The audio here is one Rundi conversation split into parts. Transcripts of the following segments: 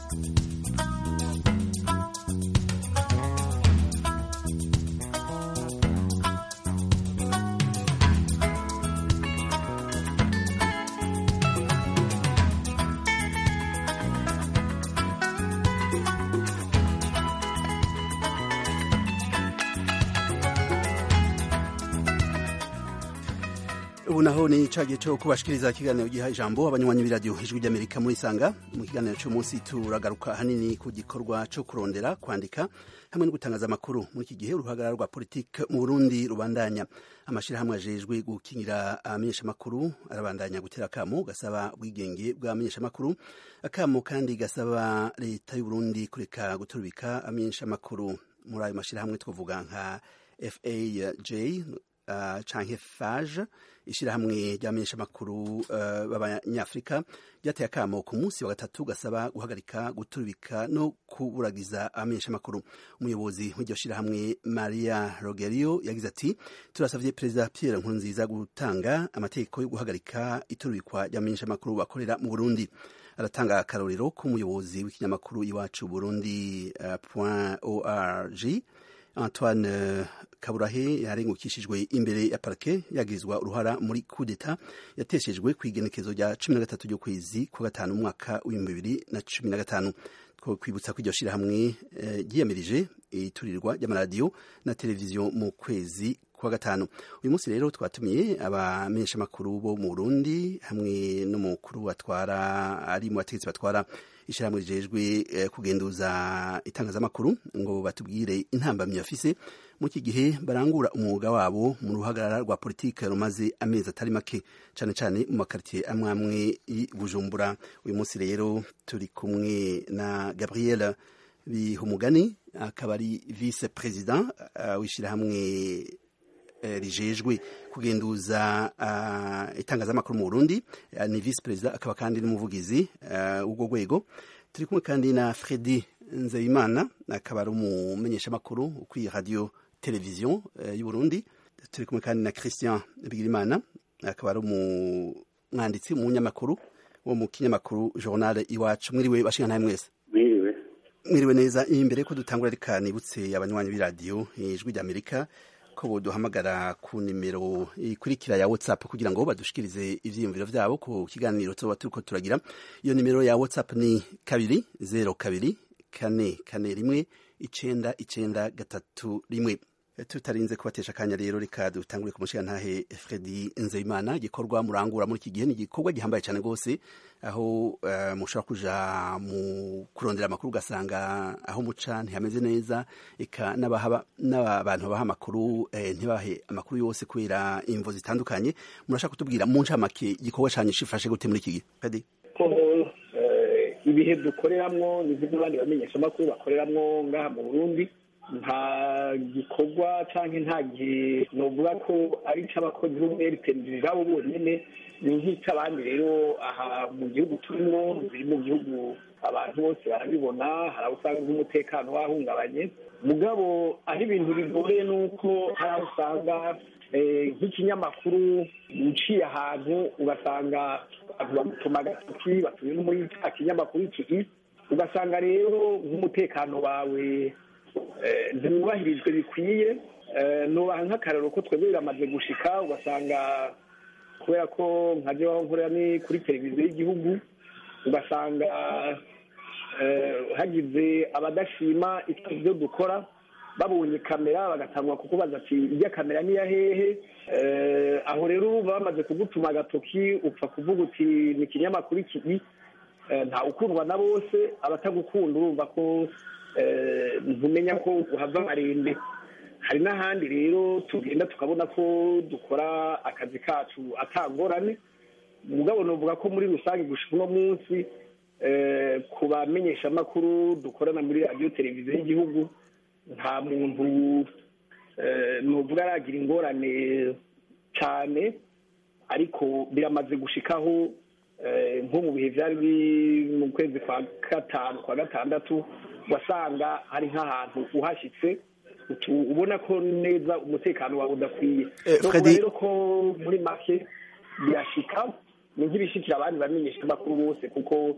ubu naho ni ca gihe co kubashikiriza ikiganiro giha ijambo abanywanyi b'iradiyo ijwi ry'amerika muri sanga mu kiganiro c'umunsi turagaruka hanini ku gikorwa co kurondera kwandika hamwe no gutangaza amakuru muri iki gihe uruhagarara rwa politike mu burundi rubandanya amashirahamwe ajejwe gukingira abamenyeshamakuru arabandanya gutera akamo gasaba ubwigenge bw'abamenyeshamakuru akamo kandi gasaba leta y'uburundi kureka guturubika abamenyeshamakuru muri ayo mashirahamwe twavuga nka faj uh, canke fage ishirahamwe ry'abamenyeshamakuru uh, b'abanyafrika ryateye akamo ku munsi wa gatatu gasaba guhagarika guturubika no kuburagiza abamenyeshamakuru umuyobozi w'iryo shirahamwe maria rogerio yagize ati turasavye perezida pierre nkurunziza gutanga amategeko yo guhagarika iturubikwa ry'abamenyeshamakuru bakorera mu burundi aratanga akarorero k'umuyobozi w'ikinyamakuru iwacu burundi uh, point org Antoine Kaburahe yarengukishijwe imbere ya parke yagirizwa uruhara muri kudeta yateshejwe ku igenekezo rya cumi na gatatu ry'ukwezi kwa gatanu mu mwaka w'ibihumbi bibiri na cumi na gatanu two kwibutsa ko iryo shirahamwe ryiyamirije iturirwa ry'amaradiyo na televiziyo mu kwezi kwa gatanu uyu munsi rero twatumiye abamenyeshamakuru bo mu Burundi hamwe n'umukuru batwara ari mu bategetsi batwara ishyirahamwe rijejwe kugenduza itangazamakuru ngo batubwire intambamyi bafise mu iki gihe barangura umwuga wabo mu ruhagarara rwa politike rumaze amezi atari make cyane cyane mu makaritiye amwe amwe i Bujumbura uyu munsi rero turi kumwe na Gabriel Bihumugani akaba ari vice president uh, w'ishyirahamwe rijejwe kugenduza itangazamakuru mu Burundi ni vice president akaba kandi n'umuvugizi w'ubwo rwego turi kumwe kandi na Fredi Nzeyimana akaba ari umumenyeshamakuru kuri radio televiziyo y'u Burundi turi kumwe kandi na Christian Bigirimana akaba ari umwanditsi umunyamakuru wo mu kinyamakuru journal iwacu mwiriwe bashinga ntaye mwese mwiriwe mwiriwe neza imbere ko dutangura reka nibutse abanywanyi b'iradiyo ijwi ry'Amerika ko boduhamagara ku nimero ikurikira ya WhatsApp kugira ngo badushikirize ivyiyumviro vyabo ku kiganiro tuba turiko turagira iyo nimero ya WhatsApp ni kabiri zero kabiri kane kane rimwe icenda icenda gatatu rimwe tutarinze kubatesha akanya rero reka dutangure ku mushigantahe Fredi Nzeyimana igikorwa murangura muri iki gihe ni igikorwa gihambaye cyane rwose aho uh, mushobora kuja mu kurondera amakuru ugasanga aho muca ntihameze neza eka n'abantu babaha amakuru eh, ntibahe amakuru yose kubera imvo zitandukanye murashaka kutubwira mu ncamake igikorwa canyu cifashe gute muri iki gihe Fredi ko ibihe dukoreramwo ni abandi bamenyesha amakuru bakoreramwo ngaha mu Burundi nta gikorwa cyangwa nta gihe novuga ko ari icy'abakozi b'umweritenderi babo bonyine ni nk'icy'abandi rero aha mu gihugu turimo biri mu gihugu abantu bose barabibona hari aho usanga nk'umutekano wahungabanye mugabo aho ibintu bigoye ni uko hari aho usanga nk'ikinyamakuru uciye ahantu ugasanga abantu bamutuma agatoki batuye no muri cya kinyamakuru iki ugasanga rero nk'umutekano wawe ntiwubahirijwe bikwiye nubaha nk'akararo ko twebwe biramaze gushika ugasanga kubera ko nka aho nkorera ni kuri televiziyo y'igihugu ugasanga hagize abadashima ibyo dukora babonye kamera bagatangwa kukubaza ati ijya kamera niya hehe aho rero baba bamaze kugutuma agatoki upfa kuvuga uti ni ikinyamakuru iki nta ukundwa na bose abatagukunda urumva ko ntumenya ko uhava amarembe hari n'ahandi rero tugenda tukabona ko dukora akazi kacu atangorane mugabo nuvuga ko muri rusange gushika uno munsi ku bamenyeshamakuru dukorana muri radiyo televiziyo y'igihugu nta muntu nuvuga aragira ingorane cyane ariko biramaze gushikaho nko mu bihe byari mu kwezi kwa gatanu kwa gatandatu wasanga hari nk'ahantu uhashyitse ubona ko neza umutekano wawe udakwiye rero ko muri make birashika ni nk'ibishikira abandi bamenyesha amakuru bose kuko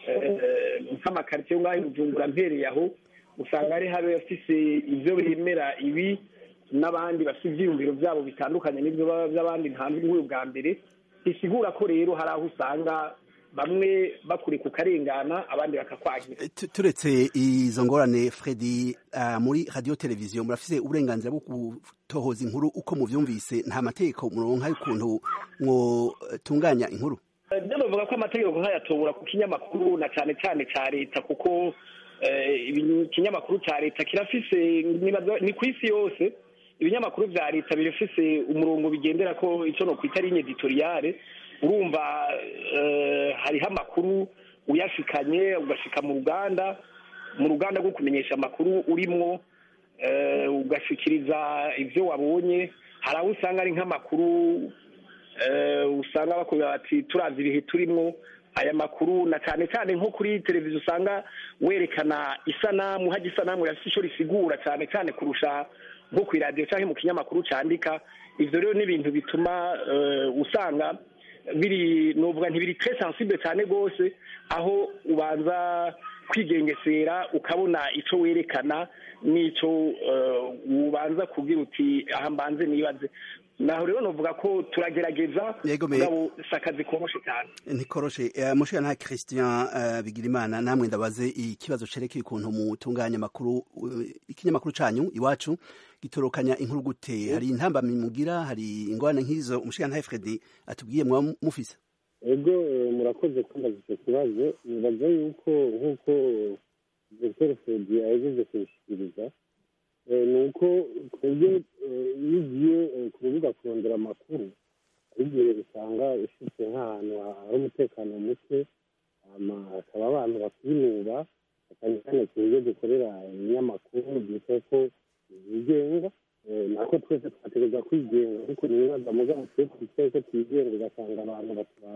nk'amakaritsiye ngaho bujumbura mpereye aho usanga ari habe bafise ibyo bemera ibi n'abandi bafite ibyiyumviro byabo bitandukanye n'ibyo by'abandi ntanze nk'uyu bwa mbere bisigura ko rero hari aho usanga bamwe bakuri ku karengana abandi bakakwagira turetse izo ngorane Fredi muri radiyo televiziyo murafise uburenganzira bwo gutohoza inkuru uko muvyumvise nta mategeko muronka y'ukuntu mwotunganya inkuru byo bavuga ko amategeko nkayatobora ku kinyamakuru na cyane cyane cya leta kuko ikinyamakuru cya leta kirafise ni ku isi yose ibinyamakuru bya leta birafise umurongo bigendera ko icyo no kwita ligne editoriale urumva hariho amakuru uyashikanye ugashika mu ruganda mu ruganda rwo kumenyesha amakuru urimwo ugashikiriza ibyo wabonye hari aho usanga ari nk'amakuru usanga bakubwira bati turazi ibihe turimwo aya makuru na cyane cyane nko kuri televiziyo usanga werekana isanamu hajya isanamu yafite icyo risigura cyane cyane kurusha nko ku iradiyo cyangwa mu kinyamakuru cyandika ibyo rero ni ibintu bituma usanga biri nuvuga ntibiri tre sensible cyane rwose aho ubanza kwigengesera ukabona icyo werekana n'icyo ubanza kubwira uti aha mbanze nibaze naho rero novuga ko turagerageza mugabo si akazi koroshe cyane ntikoroshe mushiya nta christian bigirimana namwe ndabaze ikibazo cerekeye ukuntu mutunganya amakuru ikinyamakuru canyu iwacu gitorokanya inkuru gute hari intambamyi mugira hari ingorane nk'izo umushiya nta fredi atubwiye mwaba mufise ego murakoze kumbaza icyo kibazo nibaza yuko nk'uko dr fredi ahejeje kubishikiriza ni uko twebwe iyo ugiye ku rubuga kurondera amakuru hari igihe usanga ushyitse nk'ahantu hari umutekano muke hakaba abantu bakwinuba cyane cyane ku buryo dukorera ibinyamakuru byitwa ko byigenga nako twese twategereza kwigenga ariko nibaza mugabo twe twicaye ko twigenga ugasanga abantu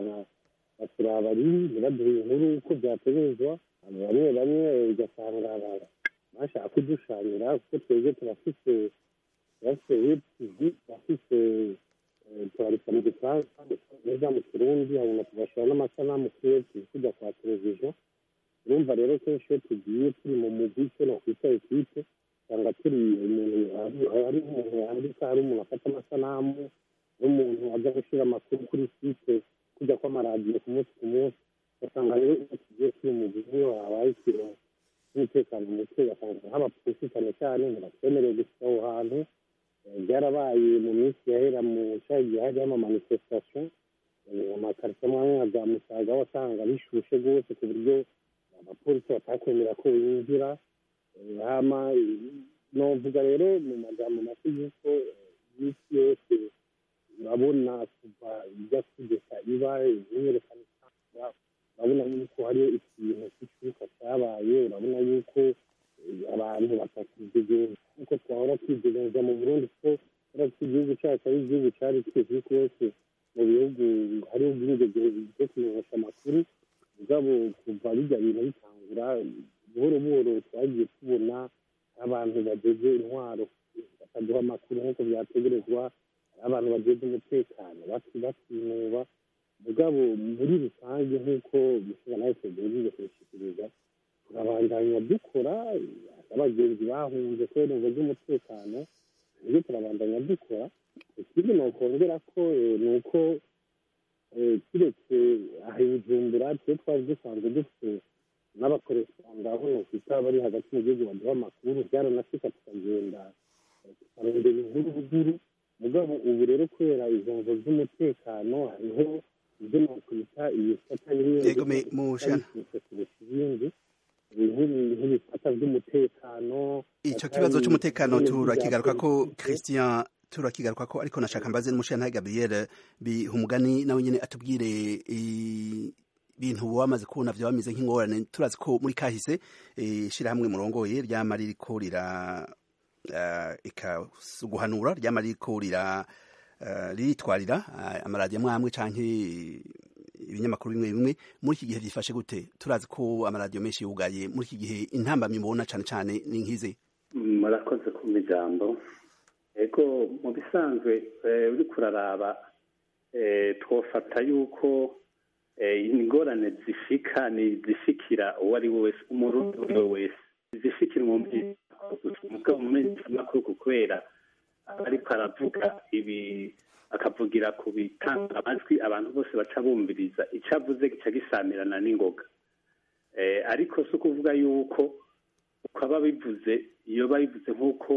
baturaba ribi ntibaduhe inkuru uko byategerezwa bamwe bamwe ugasanga bashaka kudushanyira kuko twebwe turafise turafise webtv turafise turandika mu gifaransa neza mu kirundi hanyuma tugashyira n'amasanamu kuri webtv tujya kwa televiziyo urumva rero kenshi iyo tugiye turi mu mugwi icyo nakwita ekipe usanga turi umuntu hari umuntu yandika hari umuntu afata amasanamu n'umuntu ajya gushyira amakuru kuri site kujya kw'amaradiyo ku munsi ku munsi ugasanga rero iyo tugiye turi mu mugwi niyo habaye ikintu umutekano muke ugasanga nk'abapolisi cyane cyane ntibatwemerewe gushyira aho hantu byarabaye mu minsi yahera mu cyaha gihe hajyaho amamanifestation amakarita amwe nka za musaga wasanga bishushe rwose ku buryo abapolisi batakwemera ko binjira hama novuga rero mu magambo make yuko iminsi yose urabona kuva ijya kugeza iba imyiyerekano urabona yuko hariyo ikintu cy'icyuka cyabaye urabona yuko abantu batakidegenza nk'uko twahora twidegenza mu burundi kuko urabona ko igihugu cyacu ari igihugu cyari kizwi rwose mu bihugu hariho ubwigenge bwo kumenyesha amakuru mugabo kuva bijya bintu bitangura buhoro buhoro twagiye tubona abantu bageze intwaro bakaduha amakuru nk'uko byategerezwa abantu bageze umutekano batinuba mugabo muri rusange nk'uko mushobora nawe tugerageze kubishyikiriza turabandanya dukora abagenzi bahunze kubera ingo z'umutekano nibyo turabandanya dukora ikindi nokongera ko ni uko kiretse aha bujumbura twe twari dusanzwe dufite n'abakoresha aho nokwita bari hagati mu gihugu baduha amakuru byaranasika tukagenda tukarondera inkuru ruguru mugabo ubu rero kubera izo ngo z'umutekano hariho ibyo nakwita ibifata ibindi nk'ibifata by'umutekano icyo kibazo cy'umutekano turakigaruka ko christian turakigaruka ko ariko nashaka mbaze n'umushinga gabriel bihumugani nawe nyine atubwire ibintu wamaze kubona byaba bimeze nk'ingorane turazi ko muri kahise ishyirahamwe murongoye ryama ririko rira guhanura ryama ririko rira riritwarira amaradiyo amwe amwe canke ibinyamakuru bimwe bimwe muri iki gihe byifashe gute turazi ko amaradiyo menshi yugaye muri iki gihe intambamyi mubona cane cane ni nk'izi murakoze kumva ijambo ego mu bisanzwe uri kuraraba twofata yuko ingorane zishika ni zishikira uwo ari we wese umurundi uwo ari we wese zishikira umugabo mu menyeshamakuru kubera ariko aravuga ibi akavugira ku bitanga amajwi abantu bose baca bumviriza icyo avuze gica gisamirana n'ingoga ariko si ukuvuga yuko ukaba bivuze iyo babivuze nk'uko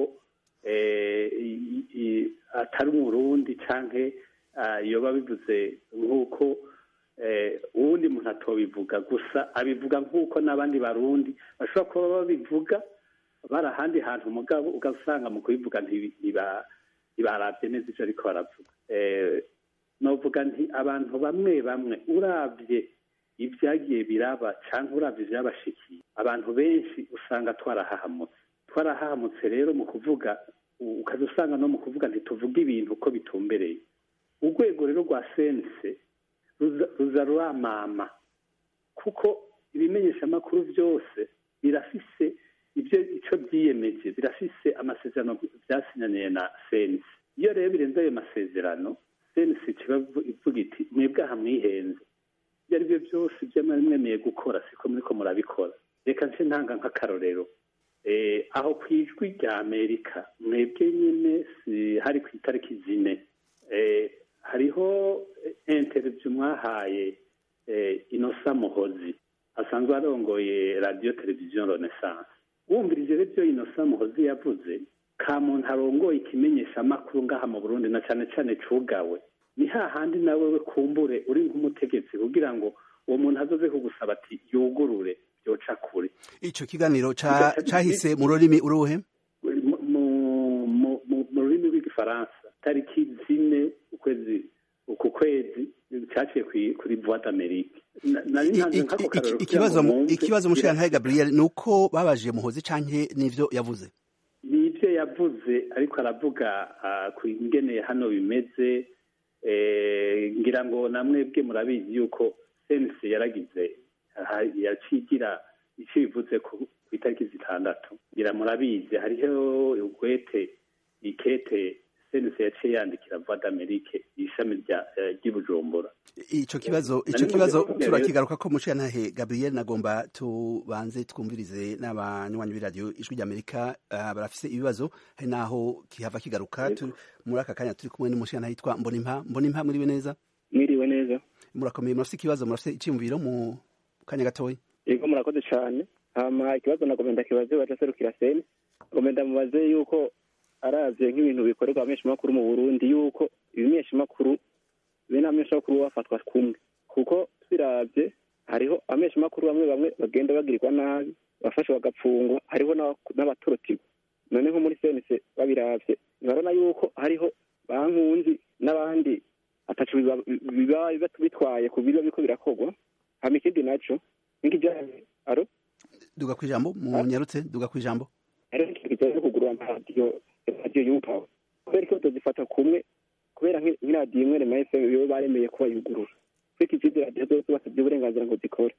atari umurundi cyangwa iyo babivuze nk'uko uwundi muntu atobivuga gusa abivuga nk'uko n'abandi barundi bashobora kuba babivuga bari ahandi hantu umugabo ugasanga mu kubivuga ntibarabye neza ibyo ariko baravuga navuga nti abantu bamwe bamwe urabye ibyagiye biraba cyangwa urabye ibyabashikiye abantu benshi usanga twarahahamutse twarahahamutse rero mu kuvuga ukajya usanga no mu kuvuga ntituvuge ibintu uko bitumbereye urwego rero rwa sense ruza ruramama kuko ibimenyeshamakuru byose birafise ibyo icyo byiyemeje birafise amasezerano byasinyaniye na sense iyo rero birenze ayo masezerano sense kiba ivuga iti mwebwe aha mwihenze ibyo ari byo byose ibyo mwari mwemeye gukora siko muriko murabikora reka nce ntanga nk'akarorero aho ku ijwi rya amerika mwebwe nyine hari ku itariki zine hariho interview mwahaye inosa muhozi asanzwe arongoye radiyo televiziyo renaissance wumvirije rero ibyo inosa muhozi yavuze ka muntu arongoye ikimenyeshamakuru ngaha mu burundi na cyane cyane cugawe ni hahandi nawe we kumbure uri nk'umutegetsi kugira ngo uwo muntu azoze kugusaba ati yugurure byoca kure icyo kiganiro cyahise mu rurimi uruhe mu rurimi rw'igifaransa tariki zine ukwezi uku kwezi cyaciye kuri voix d'amerique ikibazo mushirantahe gabriel ni uko babajije muhozi canke n'ivyo yavuze ni ibyo yavuze ariko aravuga ku ingene hano bimeze ngira ngo namwebwe murabizi yuko sense yaragize yacigira icyo bivuze ku itariki zitandatu ngira murabizi hariho ugwete ikete sense yaciye yandikira voix d'amerique ishami ry'ibujumbura ico kibazo ico kibazo turakigaruka ko mushirantahe gabriel nagomba tubanze twumvirize n'abanywanyi b'iradiyo ijwi ry'amerika uh, barafise ibibazo hari naho kihava kigaruka muri aka kanya turi kumwe n'umushirantahe yitwa mbonimpa mbonimpa mwiriwe neza mwiriwe neza murakomeye murafise ikibazo murafise iciyumviro mu kanya gatoya yego murakoze cane hama ikibazo nagomba ndakibaze waje aserukira seni ngomba ndamubaze yuko aravye nk'ibintu bikorerwa abamenyeshamakuru mu burundi yuko ibimenyeshamakuru bene abamenyeshamakuru bafatwa kumwe kuko tubiravye hariho abamenyeshamakuru bamwe bamwe bagenda bagirirwa nabi bafashwe bagapfungwa hariho n'abatorotirwa none nko muri senese babiravye ntibarabona yuko hariho bankunzi n'abandi atacu biba bitwaye ku biba biriko birakorwa hama ikindi naco nk'ikijanye aro duga kw'ijambo munyarutse duga kw'ijambo hariho ikintu kijanye no kugura amaradiyo radiyo yupawe kubera ko tuzifata kumwe kubera nk'iradiyo imwe rema fm bibo baremeye kuba yugurura ariko izindi radiyo zose basabye uburenganzira ngo zikore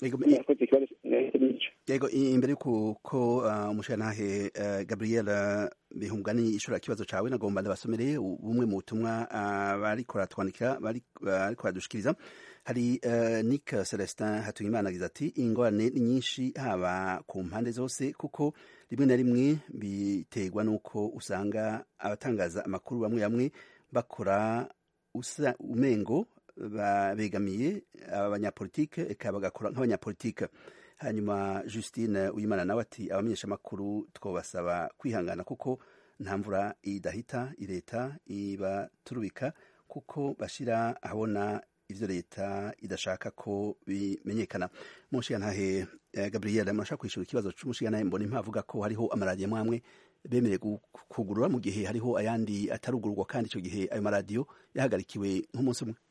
yego imbere yuko umushirantahe gabriel bihungani ishura ikibazo cawe nagomba ndabasomereye bumwe mu butumwa bariko baratwandikira bariko baradushikiriza hari nick celestin hatuyimana agize ati ingorane ni nyinshi haba ku mpande zose kuko rimwe na rimwe biterwa n'uko usanga abatangaza amakuru bamwe bamwe bakora usa umengo begamiye abanyapolitike eka bagakora nk'abanyapolitike hanyuma justine uyimana nawe ati abamenyesha amakuru twabasaba kwihangana kuko nta mvura idahita leta ibaturubika kuko bashyira ahabona ivyo leta idashaka ko bimenyekana mushigantahe gabriel murashaka kwishura ikibazo c'umushigantahe mbona impavuga ko hariho amaradiyo mwamwe bemereye kugurura mu gihe hariho ayandi atarugururwa kandi ico gihe ayo maradiyo yahagarikiwe nk'umunsi umwe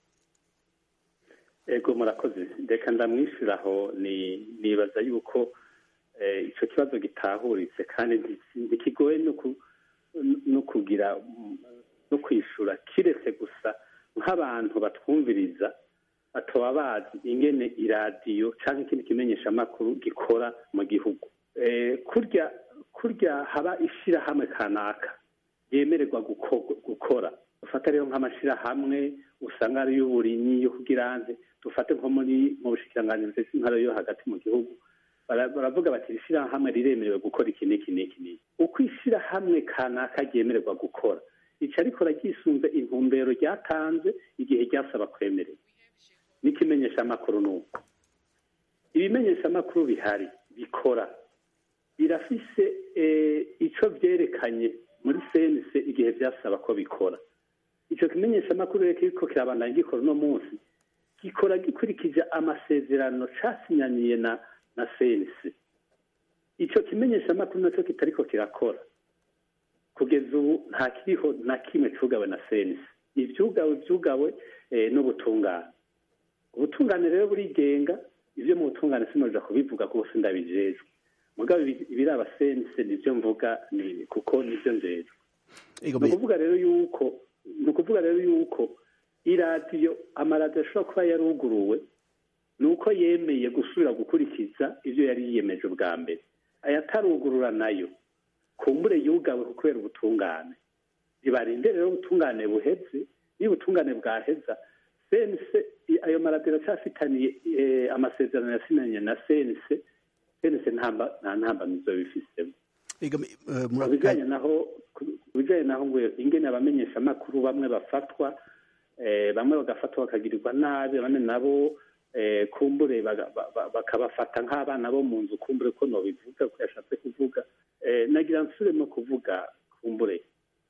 ego murakoze reka ndamwishyuraho nibaza yuko icyo kibazo gitahuritse kandi ntikigoye no kugira no kwishura kiretse gusa nk'abantu batwumviriza bataba bazi ingene iradiyo cyangwa ikindi kimenyeshamakuru gikora mu gihugu kurya kurya haba ishyirahamwe kanaka yemererwa gukora ufata rero nk'amashyirahamwe usanga ari iy'uburimyi yo kugira nze dufate nko muri mu bushikiranganji bufite intara yo hagati mu gihugu baravuga bati ishyirahamwe riremerewe gukora iki n'iki n'iki n'iki uko ishyirahamwe kanaka ryemererwa gukora ica rikora ryisunze intumbero ryatanze igihe ryasaba kwemererwa n'ikimenyeshamakuru ni uko ibimenyeshamakuru bihari bikora birafise icyo byerekanye muri senise igihe byasaba ko bikora icyo kimenyeshamakuru rero kiriko kirabandanya gikora uno munsi gikora gikurikije amasezerano casinyaniye na na senise icyo kimenyeshamakuru nacyo kitariko kirakora kugeza ubu nta kiriho na kimwe cugawe na senise ivyugawe vyugawe n'ubutungane ubutungane rero burigenga ivyo mu butungane sinoja kubivuga kuko sindabijejwe mugabo ibiraba senise nivyo mvuga kuko nivyo njejwe ni ukuvuga rero yuko ni ukuvuga rero yuko iradiyo amaradiyo ashobora kuba yaruguruwe ni uko yemeye gusubira gukurikiza ibyo yari yiyemeje ubwa mbere ayatarugurura nayo kumbure yugawe kubera ubutungane ntibarinde rero ubutungane buheze niba ubutungane bwaheza senise ayo maradiyo aracyafitaniye amasezerano yasinanye na senise senise nta ntambamizo bifisemo ku bijyanye naho ku bijyanye naho ngo ingene abamenyeshamakuru bamwe bafatwa bamwe bagafatwa bakagirirwa nabi abandi nabo kumbure bakabafata nk'abana bo mu nzu kumbure ko nobivuga ko yashatse kuvuga nagira nsubiremo kuvuga kumbure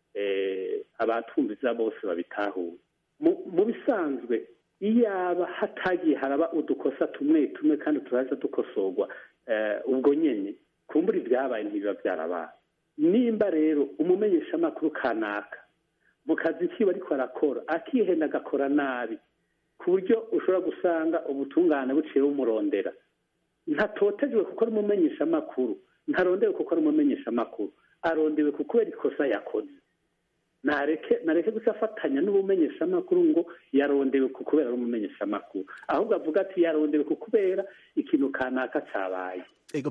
abatumviza bose babitahuye mu bisanzwe iyaba hatagiye haraba udukosa tumwe tumwe kandi turaza dukosorwa ubwo nyine kumbura ibyabaye ntibiba byarabaye nimba rero umumenyeshamakuru kanaka mu kazi kiwe ariko arakora akihenda agakora nabi ku buryo ushobora gusanga ubutungane buciye bumurondera ntatotejwe kuko ari umumenyeshamakuru ntarondewe kuko ari umumenyeshamakuru arondewe kuko kubera ikosa yakoze nareke nareke gusa afatanya n'ubumenyeshamakuru ngo yarondewe ku kubera ari umumenyeshamakuru ahubwo avuga ati yarondewe ku kubera ikintu kanaka cyabaye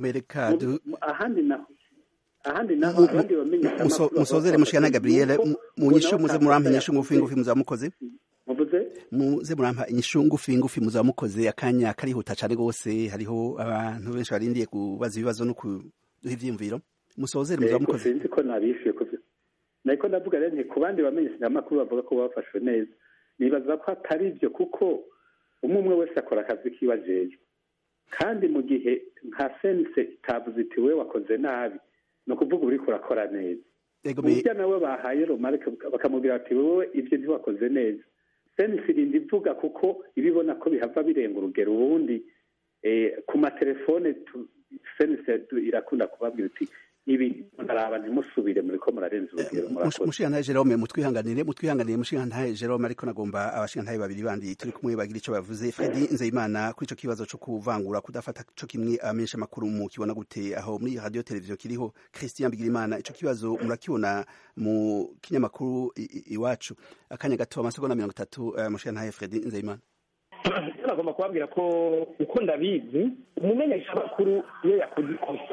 ahandi naho ahandi naho abandi bamenyeshamakuru musozere mushikana gabriel munyishu muze murampa inyishu ngufi ngufi muzaba mukoze muvuze muze murampa inyishu ngufi ngufi muzaba mukoze akanya karihuta cane gose hariho abantu benshi barindiye kubaza ibibazo no kuduha ivyiyumviro musozere muzaba mukoze sinzi ko nabishuye ku nariko ndavuga rero nti ku bandi bamenyeshamakuru bavuga ko bafashwe neza nibaza ko atari ibyo kuko umwe umwe wese akora akazi kiwe ajejwe kandi mu gihe nka sense itavuze iti we wakoze nabi ni ukuvuga uriko urakora neza burya nawe bahaye romarike bakamubwira bati wowe ibyo ntiwakoze neza sense irinda ivuga kuko ibibona ko bihava birenga urugero ubundi ku matelefone sense irakunda kubabwira uti ibi ndaraba ntimusubire muriko murarenza urugero murakoze mushigantahe jerome mutwihanganire mutwihanganire mushigantahe jerome ariko nagomba abashigantahe babiri bandi turi kumwe bagira ico bavuze fredi nzeyimana kuri ico kibazo co kuvangura kudafata co kimwe abamenyesha amakuru mu kibona gute aho muri radio televiziyo kiriho christian bigirimana ico kibazo murakibona mu kinyamakuru iwacu akanya gato amasegonda mirongo itatu uh, mushigantahe fredi nzeyimana nagomba kubabwira ko uko ndabizi umumenyesha amakuru iyo yakoze ikosa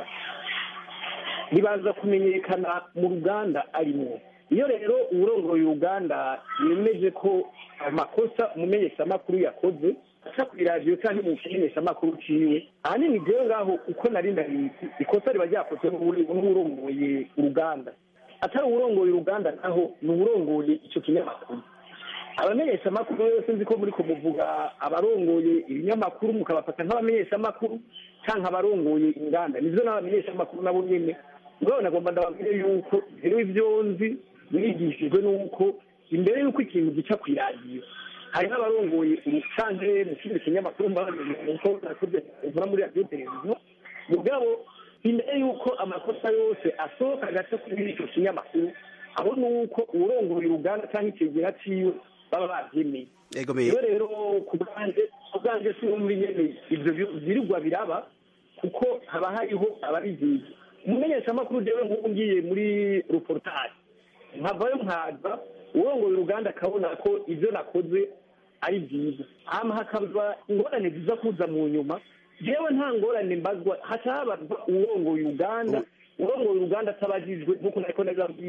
ribanza kumenyekana mu ruganda arimo iyo rero uwurongoye uruganda yemeje ko amakosa umumenyeshamakuru yakoze aca ku iradiyo cyangwa mu kimenyeshamakuru ciwe ahanini jewe ngaho uko nari ndabizi ikosa riba ryakozwe n'uwurongoye uruganda atari uwurongoye uruganda naho ni uwurongoye ico kinyamakuru abamenyeshamakuru yose nzi ko muri kumuvuga abarongoye ibinyamakuru mukabafata nk'abamenyeshamakuru canke abarongoye inganda nivyo n'abamenyeshamakuru nabo nyene mugabo nagomba ndababwire yuko rero ivyo nzi mwigishijwe n'uko imbere y'uko ikintu gica ku iradiyo hari n'abarongoye umucanke mu kindi kinyamakuru mbavuga muri radiyo televiziyo mugabo imbere y'uko amakosa yose asohoka agaca kuri ico kinyamakuru aho nuko uwurongoye uruganda canke ikigera ciwe baba bavyemeye rero rero ku bwanje ku bwanje sinumva nyene ivyo vyirigwa biraba kuko haba hariho ababizizi umumenyeshamakuru jewe nk'ubu ngiye muri reportage nkavayo nkaza urongoye uruganda akabona ko ivyo nakoze ari byiza hama hakaba ingorane ziza kuza mu nyuma jewe nta ngorane mbazwa haca habazwa urongoye uruganda urongoye uruganda atabajijwe nk'uko nariko ndabibabwira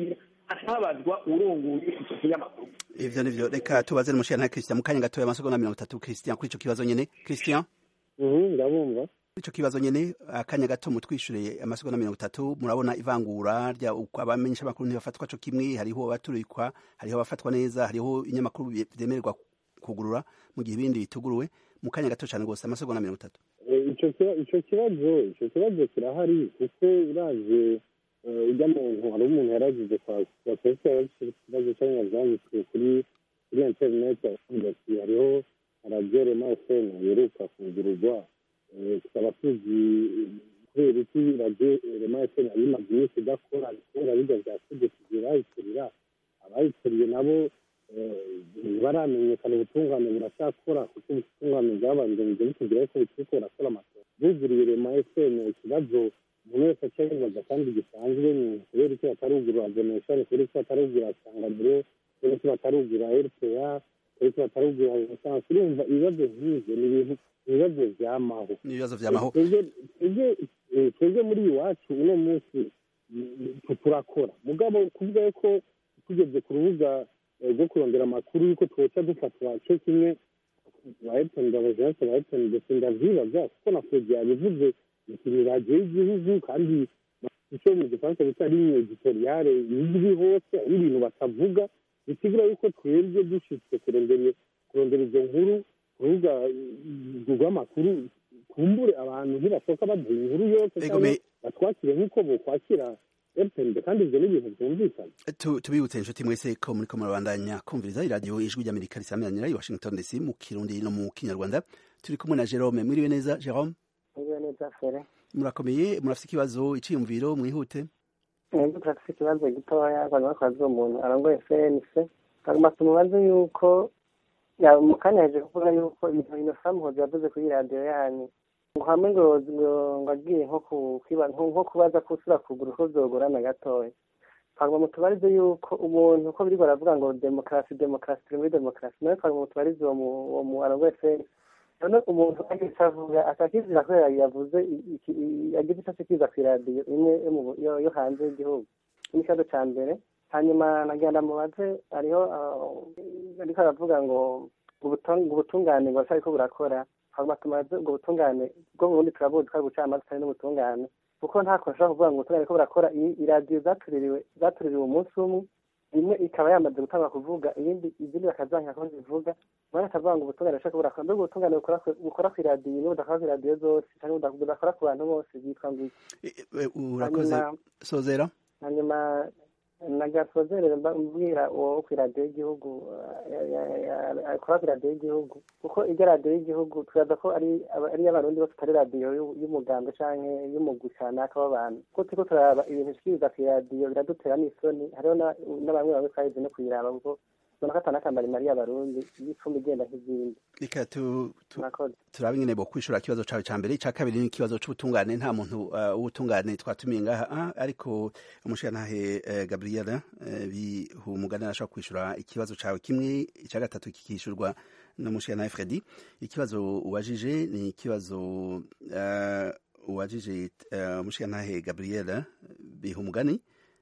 atabazwa urongoye icyo kinyamakuru ivyo nivyo reka tubaze n'umushira nta Christian mu kanya gatoya amasegonda mirongo itatu Christian kuri ico kibazo nyene Christian ndabumva ico kibazo nyene akanya gato mutwishure amasegonda mirongo itatu murabona ivangura rya uko abamenyesha makuru ntibafatwa co kimwe hariho abaturikwa hariho abafatwa neza hariho inyamakuru vyemererwa kugurura mu gihe ibindi bituguruwe mu kanya gato cane gose amasegonda mirongo itatu ico kibazo ico kibazo kirahari kuko uraje ujya muntu hari umuntu yaragize kwa ikibazo cyangwa byanditswe kuri kuri interineti avuga ati hariho radiyo rema efemu yeruka kugururwa tukaba tuzi kubera iki radiyo rema efemu yari imaze iminsi idakora kubera bijya bya tegeko bayiturira abayituriye nabo ntibaramenyekana ubutungane buracyakora kuko ubutungane bwabanje bujya butubwira ko bukiriko burakora amatora buguriye rema efemu ikibazo umuntu wese acyabibaza kandi gisanzwe ni kubera icyo batarugura donation kubera icyo batarugura sanganiro kubera icyo batarugura rpa kubera icyo batarugura renaissance urumva ibibazo nk'ivyo ni ibintu ibibazo vyamaho ibibazo vyamaho twebwe muri iwacu uno munsi turakora mugabo kuvuga ko tugeze ku rubuga rwo kurondera amakuru yuko twoca dufatwa cyo kimwe ba epeni abajeanse ba epeni ndetse ndavyibaza kuko na fredi yabivuze ni radiyo y'igihugu kandi icyo mu gifaransa bita ligne editoriale izwi hose aho ibintu batavuga bisigura yuko twebwe dushitse kurondera kurondera izo nkuru ku rubuga rw'amakuru kumbure abantu ntibashoka baduha inkuru yose cyangwa batwakire nk'uko bokwakira fpnd kandi ibyo ni ibintu byumvikana tubibutse inshuti mwese ko muriko murabandanya kumviriza iradiyo ijwi ry'amerika risameranira i washington dc mu kirundi no mu kinyarwanda turi kumwe na jerome mwiriwe neza jerome mwiriwe neza fere murakomeye murafite ikibazo iciyumviro mwihute nibwo turafite ikibazo gitoya abantu bakoze umuntu arongoye cnc hagomba tumubaze yuko mu kanya yaje kuvuga yuko ibintu inosa muhozi yavuze kuri radiyo yanyu ngo hamwe ngo ngo agiye nko kubaza ko usura kugura uko vyogorana gatoya twagomba mutubarize yuko umuntu uko biriko baravuga ngo demokarasi demokarasi turi muri demokarasi nawe twagomba mutubarize uwo mu arongoye cnc none umuntu ageze avuga akakizira ko yavuze agize icyo kiza ku iradiyo imwe yo hanze y'igihugu n'ikibazo cya mbere hanyuma nagenda mubaze hariho ariko aravuga ngo ubutungane ngo ariko burakora hanyuma tumaze ubwo butungane bwo bundi turabuzi ko ari ubucamanza kandi n'ubutungane kuko nta kuntu ushobora kuvuga ngo ubutungane ko burakora iradiyo zatuririwe zatuririwe umunsi umwe imwe ikaba yamaze gutanga kuvuga iyindi izindi bakazanka ko zivuga bane akavuga ngo ubutungane bushaka burakora mbega ubutungane bukora ku iradiyo niba budakora ku iradiyo zose cyangwa budakora ku bantu bose byitwa ngo urakoze sozera hanyuma nagasozerere mbwira uwo ku iradiyo y'igihugu akora ku iradiyo y'igihugu kuko iryo radiyo y'igihugu turaza ko ari iy'abarundi bose atari radiyo y'umuganda cyangwa y'umugwi kanaka w'abantu kuko turiko turaraba ibintu bishikiriza ku iradiyo biradutera n'isoni hariho na bamwe bamwe twahize no kuyiraba kuko ubona ko atanakamara imari y'abarundi y'icumi igenda nk'izindi reka turabe nyine bo kwishura ikibazo cawe ca mbere ica kabiri ni ikibazo c'ubutungane nta muntu w'ubutungane twatumiye ngaha ariko umushirantahe gabriela bihumugane arashobora kwishura ikibazo cawe kimwe ica gatatu kikishurwa n'umushirantahe fredi ikibazo ubajije ni ikibazo ubajije umushirantahe gabriela bihumugane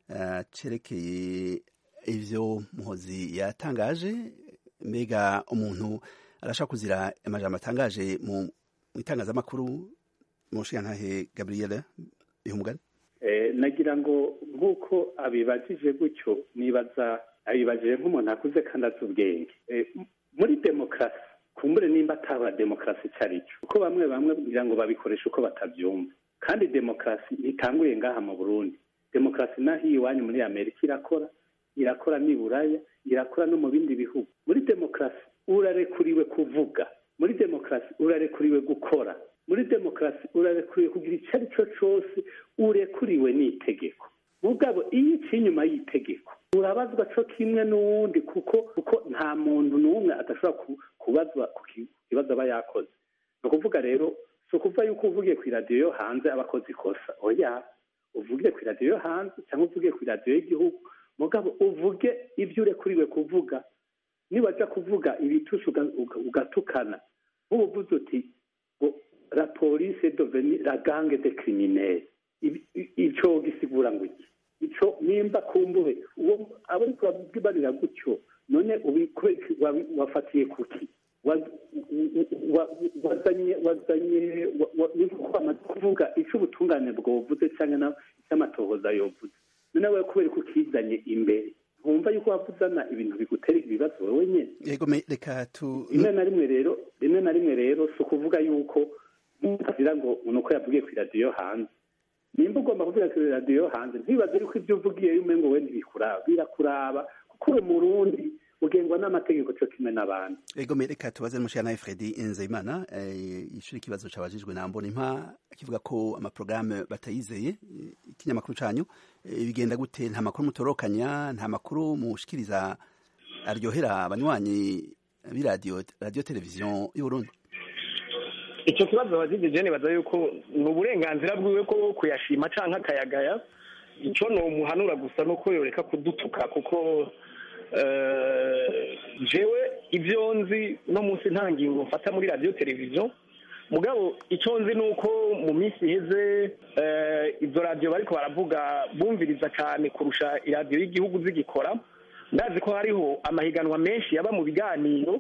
cerekeye ivyo muhozi yatangaje mbega umuntu arashaka kuzira amajambo atangaje mu itangazamakuru mu nshingantahe gabriel ihumugani nagira ngo nk'uko abibajije gutyo nibaza abibajije nk'umuntu akuze kandi azi ubwenge muri demokarasi kumbure nimba ataba demokarasi icyo ari cyo kuko bamwe bamwe kugira ngo babikoreshe uko batabyumva kandi demokarasi ntitanguriye ngaha mu burundi demokarasi naho iwanyu muri amerika irakora irakora n'i buraya irakora no mu bindi bihugu muri demokarasi urarekuriwe kuvuga muri demokarasi urarekuriwe gukora muri demokarasi urarekuriwe kugira icyo ari cyo cyose urekuriwe n'itegeko mugabo iyo iciye inyuma y'itegeko urabazwa cyo kimwe n'uwundi kuko kuko nta muntu n'umwe adashobora kubazwa ku kibazo aba yakoze ni ukuvuga rero si ukuvuga yuko uvugiye ku iradiyo yo hanze aba akoze ikosa oya uvugiye ku iradiyo yo hanze cyangwa uvugiye ku iradiyo y'igihugu mugabo uvuge ibyo urekuriwe kuvuga niba ajya kuvuga ibitushi ugatukana nk'ubuvuze uti ngo la police deveni la gange de criminel icyo gisigura ngo iki ico nimba kumbure uwo abo ariko babwibarira gutyo none wafatiye kuki wazanye wazanye niko bamaze kuvuga ico ubutungane bwovuze cyangwa icy'amatohoza yovuze none we kubera ko ukizanye imbere ntumva yuko wavuzana ibintu bigutera ibibazo wowe nyene yego reka tu rimwe na rimwe rero rimwe na rimwe rero si ukuvuga yuko mutagira ngo nuko yavugiye ku iradiyo hanze nimba ugomba kuvuga ku iradiyo hanze ntibaze yuko ibyo uvugiye yume ngo we ntibikuraba birakuraba kuko uri umurundi ugengwa n'amategeko cyo kimwe n'abandi ego reka tubaze n'umushana Fredi Nzeyimana ishuri ikibazo cabajijwe na mbona impa kivuga ko amaprograme batayizeye ikinyamakuru canyu bigenda gute nta makuru mutorokanya nta makuru mushikiriza aryohera abanywanyi b'iradiyo radiyo televiziyo y'uburundi icyo kibazo abajijije nibaza yuko ni uburenganzira bwiwe ko kuyashima canke akayagaya icyo ni umuhanura gusa nuko yoreka kudutuka kuko jewe ibyo nzi no munsi nta ngingo mfata muri radiyo televiziyo mugabo icyo nzi ni uko mu minsi iheze izo radiyo bariko baravuga bumviriza cyane kurusha iradiyo y'igihugu zigikora ndazi ko hariho amahiganwa menshi yaba mu biganiro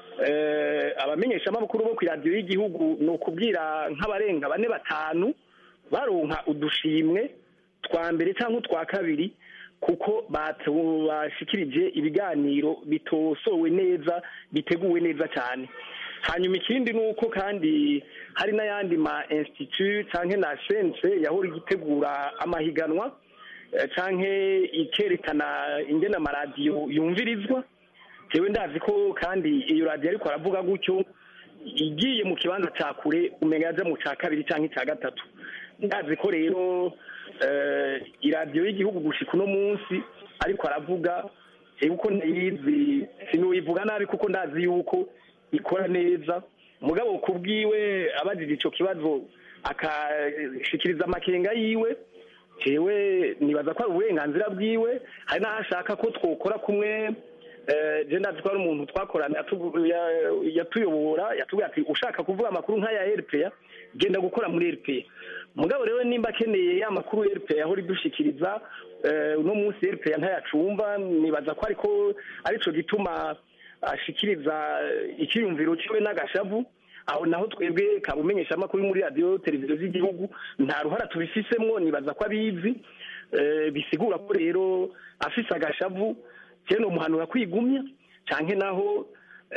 abamenyeshamakuru bo ku iradiyo y'igihugu ni ukubwira nk'abarenga bane batanu baronka udushimwe twa mbere cyangwa utwa kabiri kuko bashikirije ibiganiro bitosowe neza biteguwe neza cyane hanyuma ikindi ni uko kandi hari n'ayandi ma institut cyangwa na sense yahora igitegura amahiganwa cyangwa ikerekana ingene amaradiyo yumvirizwa tewe ndazi ko kandi iyo radiyo ariko aravuga gutyo igiye mu kibanza cya kure umenya yaja mu cya kabiri cyangwa icya gatatu ndazi ko rero iradiyo y'igihugu gushika uno munsi ariko aravuga uko ndayizi sinuyivuga nabi kuko ndazi yuko ikora neza mugabo kubwiwe abajije ico kibazo akashikiriza amakenga yiwe jewe nibaza ko ari uburenganzira bwiwe hari n'aho ashaka ko twokora kumwe je ndazi ko ari umuntu twakorana yatuyobora yatubwira ati ushaka kuvuga amakuru nk'aya rpa genda gukora muri rpa mugabo rero nimba akeneye ya makuru rpa yahora idushikiriza uno munsi rpa ntayacumva nibaza ko ariko arico gituma ashikiriza ikiyumviro ciwe n'agashavu aho naho twebwe kabumenyesha amakuru muri radiyo televiziyo z'igihugu nta ruhara tubifisemwo nibaza ko abizi bisigura ko rero afise agashavu cyane umuhanura kwigumya canke naho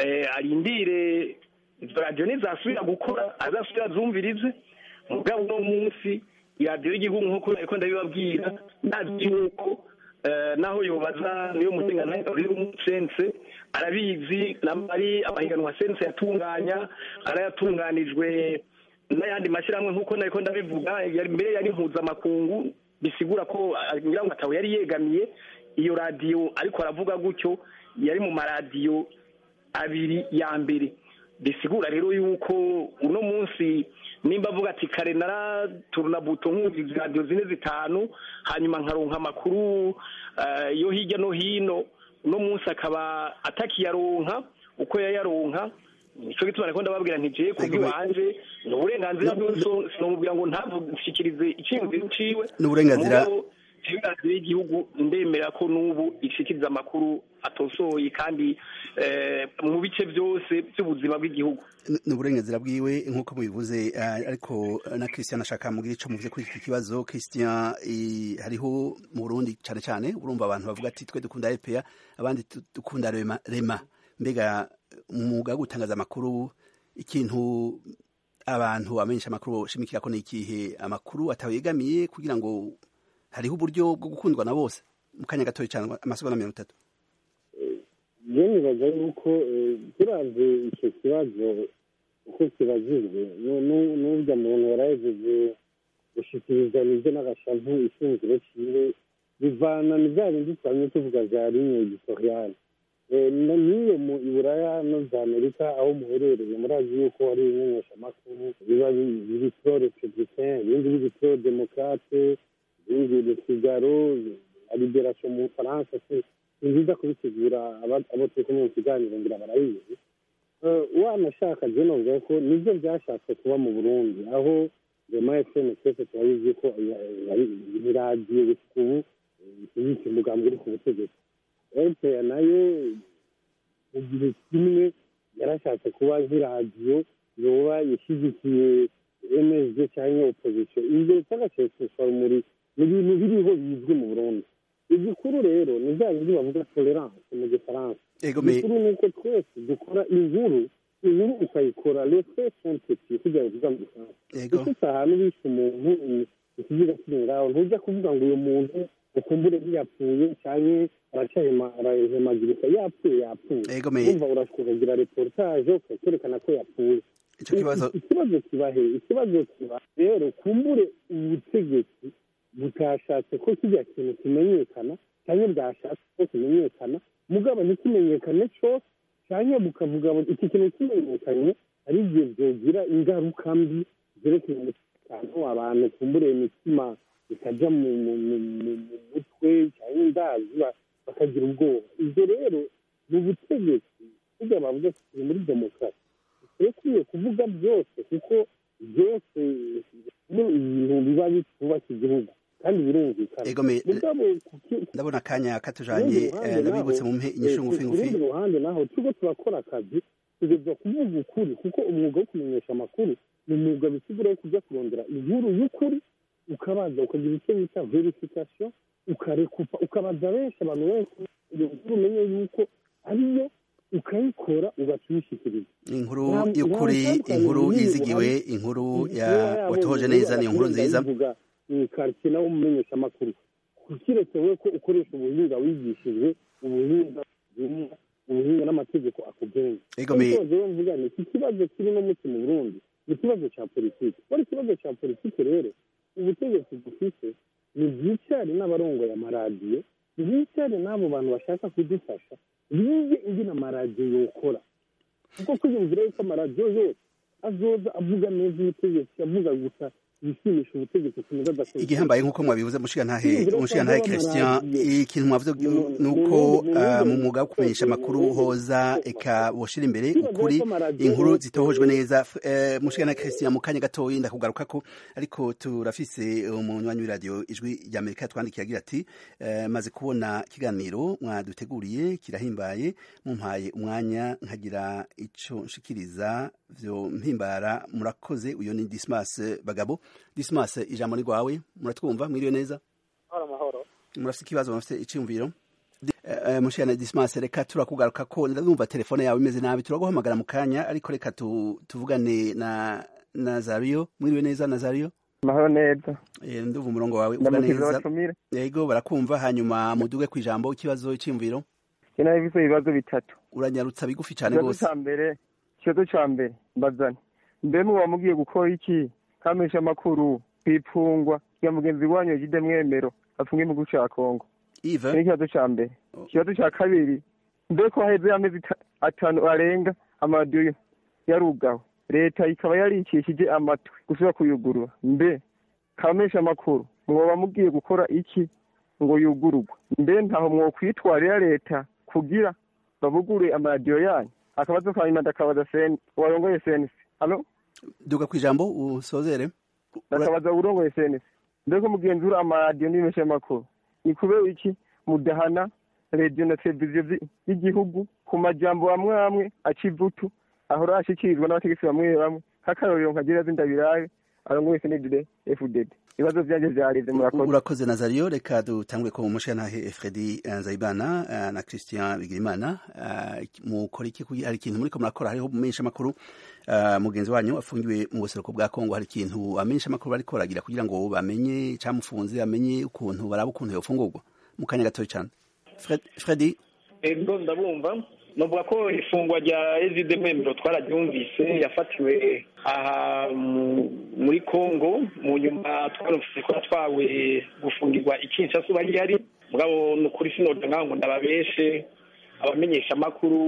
arindire izo radiyo nizasubira gukora azasubira azumvirize mugabo uno munsi iradiyo y'igihugu nk'uko ariko ndabibabwira ndazi yuko naho yobaza niyo mutengananga uri umusense arabizi ari amahiganwa sense yatunganya arayatunganijwe n'ayandi mashyirahamwe nk'uko nariko ndabivuga mbere yari mpuzamakungu bisigura ko ngira ngo atawe yari yegamiye iyo radiyo ariko aravuga gutyo yari mu maradiyo abiri ya mbere bisigura rero yuko uno munsi nimba avuga ati kare naraturuna buto nk'uzi radiyo zine zitanu hanyuma nkaronka amakuru yo hirya no hino uno munsi akaba atakiyaronka uko yayaronka nicyo gituma ariko ndababwira ntigiye kubw'iwanje ni uburenganzira bwose sinamubwira ngo ntavushikirize icyiyumviro ciwe ni uburenganzira radiyo y'igihugu ndemera ko n'ubu ishikiriza amakuru atosoye kandi mu bice byose by'ubuzima bw'igihugu ni uburenganzira bwiwe nk'uko mubivuze ariko na christian ashaka mubwira ico muvuze kuri iki kibazo christian hariho mu burundi cane cane urumva abantu bavuga ati twe dukunda epa abandi dukunda rema mbega umwuga wo gutangaza amakuru ikintu abantu bamenyesha amakuru shimikira ko ni ikihe amakuru atawegamiye kugira ngo hariho uburyo bwo gukundwa na bose mu kanya gatoya cyane amasegonda mirongo itatu je nibaza yuko turavye ico kibazo uko kibajijwe n'urya muntu yarahejeje gushikiriza nivyo n'agashavu ishingiro ciwe bivana ni vya bindi twamye tuvuga vya ligne editoriale n'iyo mu iburaya no za amerika aho muherereye murazi yuko hari ibimenyeshamakuru biba biri pro republicain ibindi biri pro demokrate ibindi le figaro liberation mu bufaransa ni byiza kubisigura abo turi kumwe mu kiganiro ngira barabizi wanashaka je novuga ko nivyo vyashatse kuba mu burundi aho rema fm twese turabizi ko ni radiyo gusa ubu ishyigikiye umugambi uri ku butegetsi rpa nayo mu gihe kimwe yarashatse kuba nk'iradiyo yoba ishyigikiye msd cyangwa opozisiyo ibyo bitagaceceshwa muri ni ibintu biriho bizwi mu burundi igikuru rero ni bya bindi bavuga tolerance mu gifaransa igikuru ni uko twese dukora inkuru inkuru ukayikora lefe fonteti kugira ngo tuza mu gifaransa ufite ahantu bishe umuntu ikiziga kiri ngaho ntujya kuvuga ngo uyu muntu ukumbure ntiyapfuye cyangwa arahemagirika yapfuye yapfuye wumva urashobora kugira reportage ukerekana ko yapfuye ikibazo kiba he ikibazo kiba rero kumbure ubutegetsi butashatse ko kijya kintu kimenyekana cyangwa bwashatse ko kimenyekana mugabo ntikimenyekane cyose cyangwa bukavuga iki kintu kimenyekanye ari igihe byogira ingaruka mbi zerekeye umutekano abantu kumbure imitima ikajya mu mutwe cyangwa indazi bakagira ubwoba ibyo rero mu butegetsi burya bavuga ko turi muri demokarasi dukwiye kuvuga byose kuko byose ibintu biba bitubaka igihugu kandi birumvikana ndabona akanya katujanye ndabibutse mu mpe inyishu ngufi ngufi urundi ruhande naho turiko turakora akazi tugeza kuvuga ukuri kuko umwuga wo kumenyesha amakuru ni umwuga bisigura wo kujya kurondera inkuru y'ukuri ukabaza ukagira icyo bita verification ukarekupa ukabaza benshi abantu benshi iyo nkuru umenye yuko ariyo ukayikora ugaca uyishyikiriza inkuru y'ukuri inkuru yizigiwe inkuru watohoje neza ni inkuru nziza karitsiye nawe umumenyesha amakuru kiretse we ko ukoresha ubuhinga wigishijwe ubuhinga ubuhinga n'amategeko akugenga rero mvuga ni iki kibazo kiri no muti mu burundi ni ikibazo cya politiki kubera ikibazo cya politiki rero ubutegetsi dufite ni bwicare n'abarongoye amaradiyo bwicare n'abo bantu bashaka kudufasha bige ingene amaradiyo yokora kuko kwiyumvira yuko amaradiyo yose azoza avuga neza ubutegetsi avuga gusa yishimisha ubutegetsi kumeza adakora igihambaye nk'uko mwabivuze mushigantahe umushigantahe christian ikintu mwavuze ni uko mu mwuga wo kumenyesha amakuru hoza eka boshira imbere ukuri inkuru zitohojwe neza mushigantahe christian mu kanya gatoyi ndakugaruka ko ariko turafise umunywanyi w'iradiyo ijwi ry'amerika twandikiye agira ati maze kubona ikiganiro mwaduteguriye kirahimbaye mumpaye umwanya nkagira ico nshikiriza vyo mpimbara murakoze uyo ni dismas bagabo dismas ijambo ni rwawe muratwumva mwiriwe neza amahoro murafite ikibazo murafite icyumviro mushana dismas reka turakugaruka ko ndumva telefone yawe imeze nabi turaguhamagara mu kanya ariko reka tuvugane na nazario mwiriwe neza nazario amahoro neza ndumva umurongo wawe uvuga neza yego barakumva hanyuma muduge ku ijambo ikibazo icyumviro kina ibizo ibibazo bitatu uranyarutsa bigufi cyane rwose mbere ikibazo cya mbere mbazane mbe muba mugiye gukora iki kamisha amakuru kwipfungwa ya mugenzi wanyu yagide mwemero afunge mu gihugu cya kongo ive ni ikibazo cya mbere ikibazo cya kabiri mbe ko haheze amezi atanu arenga amaradiyo yarugawe leta ikaba yarikishije amatwi gusubira kuyugurura mbe kamisha amakuru mwoba mugiye gukora iki ngo yugururwe mbe ntaho mwokwitwarira leta kugira babugure amaradiyo yanyu akabazo ka nyuma ndakabaza seni warongoye senisi halo duga ku ijambo usozere ndakabaza urongoye senisi mbega mugenzura amaradiyo n'ibimesha makuru ni kubera iki mudahana radiyo na televiziyo y'igihugu ku majambo amwe amwe aca ivutu ahora ashikirizwa n'abategetsi bamwe bamwe nk'akarorero nkagira zindabiraye arongoye senedide fdd ibibazo byanjye vyarivye murakoze urakoze nazario reka dutangure ko mushanahe fredi nzayibana na christian bigirimana mukora iki hari ikintu muriko murakora hariho mumenyesha amakuru mugenzi wanyu afungiwe mu buseruko bwa kongo hari ikintu amenyesha amakuru bariko baragira kugira ngo bamenye camufunze bamenye ukuntu baraba ukuntu yofungurwa mu kanya gatoya cane fredi ego ndabumva novuga ko ifungwa rya ezide mwemero twararyumvise yafatiwe aha muri congo mu nyuma twarumvise ko yatwawe gufungirwa ikinshasa uba rihari mugabo ni ukuri sinoda nkaho ngo ndababeshe abamenyesha amakuru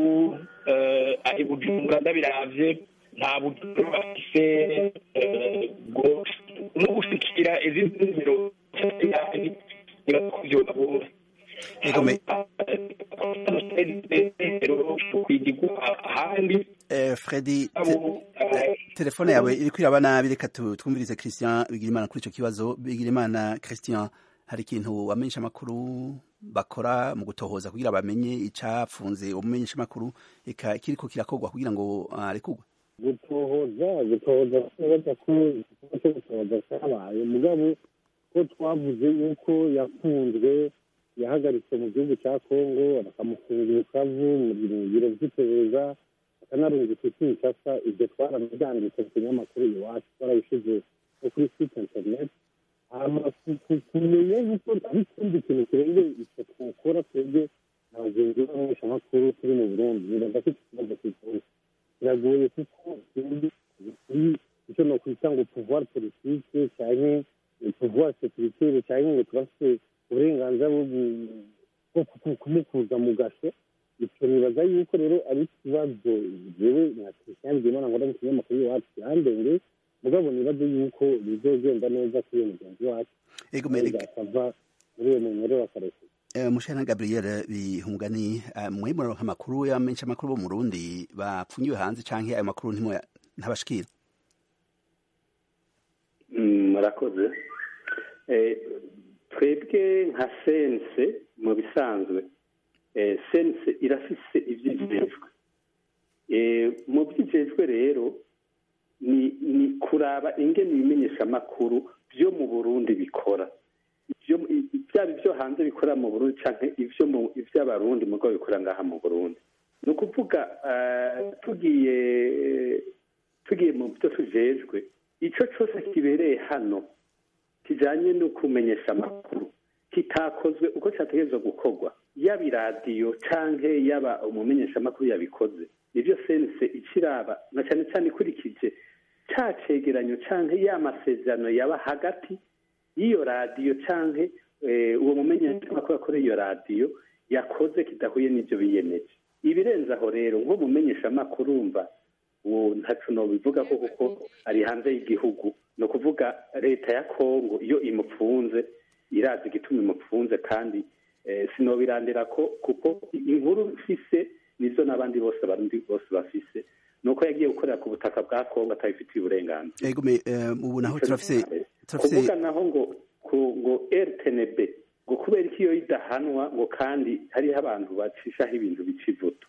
ari bujumbura ndabiravye nta bujumbura bafise no gushikira ezide mwemero niba ko vyonabura fredi telefone yawe iri kwiraba nabi reka twumvirize christian bigirimana kuri icyo kibazo bigirimana christian hari ikintu abamenyesha amakuru bakora mu gutohoza kugira bamenye icapfunze umumenyesha amakuru eka kiriko kirakorwa kugira ngo arekurwe gutohoza gutohoza kubaza ko igikorwa cyo gutohoza cyabaye mugabo ko twavuze yuko yafunzwe yahagaritswe mu gihugu cya kongo bakamufungira ukavu mu biro by'iperereza bakanarungika kinshasa ibyo twarabyanditse ku kinyamakuru iwacu twarabishyize no kuri site interineti kumenya yuko ari ikindi kintu kirenge icyo twakora twebwe abagenzi b'abamenyeshamakuru turi mu burundi nibaza ko iki kibazo kigoye biragoye kuko icyo nokwita ngo pouvoir politique cyane pouvoir sécuritaire cyane ngo turafite uburenganzira bwo kumukuza mu gasho icyo nibaza yuko rero ari ikibazo jewe nka christian bwimana nkora mu kinyamakuru iwacu kirandenge mugabo nibaze yuko bizogenda neza kuri uyo mugenzi wacu akava muri uyo munyore wakarekura mushana gabriel bihungani mwe muronka amakuru y'abamenyesha amakuru bo mu rundi bapfunyiwe hanze canke ayo makuru ntabashikira murakoze twebwe nka sense mu bisanzwe sense irafise ivyijejwe mu vyijejwe rero ni kuraba ingene ibimenyesha amakuru vyo mu burundi bikora byaba ibyo hanze bikorera mu burundi cyangwa iby'abarundi mu rwego bikorera ngaha mu burundi ni ukuvuga tugiye tugiye mu byo tujejwe icyo cyose kibereye hano kijyanye no kumenyesha amakuru kitakozwe uko cyategerezwa gukorwa yaba iradiyo cyangwa yaba umumenyeshamakuru yabikoze nibyo sense ikiraba na cyane cyane ikurikije cya cegeranyo cyangwa ya masezerano yaba hagati y'iyo radiyo cyangwa uwo mumenyeshamakuru akorera iyo radiyo yakoze kidahuye n'ibyo biyemeje ibirenze aho rero nko mumenyeshamakuru wumva uwo ntacu bivuga ko kuko ari hanze y'igihugu ni ukuvuga leta ya kongo iyo imupfunze irazi igituma imupfunze kandi sinobirandira ko kuko inkuru mfise nizo n'abandi bose abarundi bose bafise nuko yagiye gukorera ku butaka bwa kongo atabifitiye uburenganzira ubu naho turafise kuvuga naho ngo ngo rtnb ngo kubera ko iyo idahanwa ngo kandi hariho abantu bacishaho ibintu bica ivuto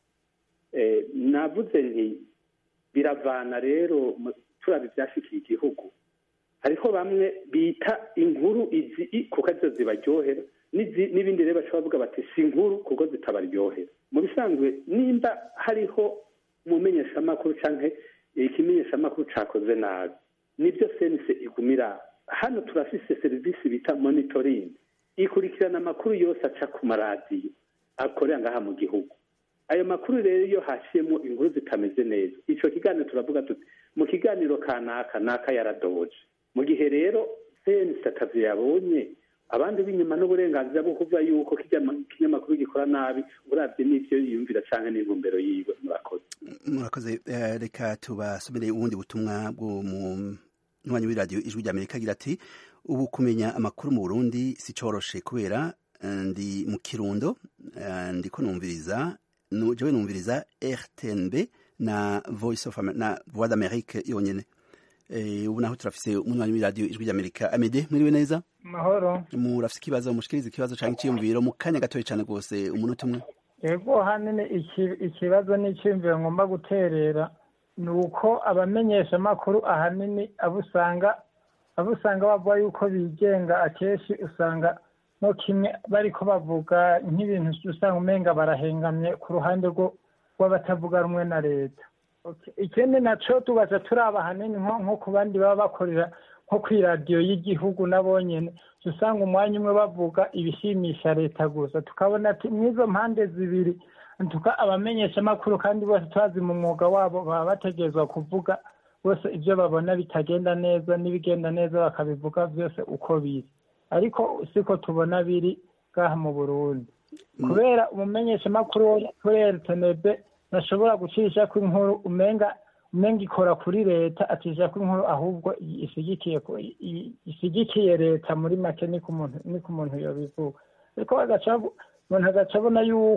navuze nti biravana rero turaba ibyashikiye igihugu hariho bamwe bita inkuru izi kuko arizo zibaryohera n'ibindi rero bashobora bavuga bati si inkuru kuko zitabaryohera mu bisanzwe nimba hariho umumenyeshamakuru cyangwa ikimenyeshamakuru cyakoze nabi nibyo senise igumira hano turafise serivisi bita monitoring ikurikirana amakuru yose aca ku maradiyo akorera ngaha mu gihugu ayo makuru rero iyo haciyemo inkuru zitameze neza icyo kiganiro turavuga tuti mu kiganiro kanaka naka yaradoje mu gihe rero senise akazi yabonye abandi b'inyuma n'uburenganzira bwo kuvuga yuko ikinyamakuru gikora nabi urabye n'ibyo yiyumvira cyangwa n'intumbero yiwe murakoze murakoze reka tubasomere ubundi butumwa bwo mu mwanya w'iradiyo ijwi rya amerika agira ati ubu kumenya amakuru mu burundi si coroshe kubera ndi mu kirundo ndiko numviriza jewe numviriza rtnb na voice of na voix d'amerique yonyene ubu naho turafise umwanya w'iradiyo ijwi rya amerika amede mwiriwe neza mahoro murafise ikibazo mushikiriza ikibazo canke iciyumviro mu kanya gatoya cane rwose umunota umwe yego hanini ikibazo n'icyumviro ngomba guterera ni uko abamenyeshamakuru ahanini abo usanga abo usanga bavuga yuko bigenga akenshi usanga no kimwe bariko bavuga nk'ibintu usanga umenga barahengamye ku ruhande rw'abatavuga rumwe na leta ikindi naco tubaza turaba ahanini nko ku bandi baba bakorera nko ku iradiyo y'igihugu nabonyene usanga umwanya umwe bavuga ibishimisha leta gusa tukabona ati mw'izo mpande zibiri tuka abamenyeshamakuru kandi bose tubazi mu mwuga wabo baba bategerezwa kuvuga bose ibyo babona bitagenda neza n'ibigenda neza bakabivuga byose uko biri ariko siko tubona biri ngaha mu burundi kubera umumenyeshamakuru wo kuri rtnb ntashobora gucisha ko inkuru umenga umenga ikora kuri leta acisha ko inkuru ahubwo ishigikiye ishigikiye leta muri make niko umuntu niko umuntu yobivuga ariko umuntu agaca abona yuko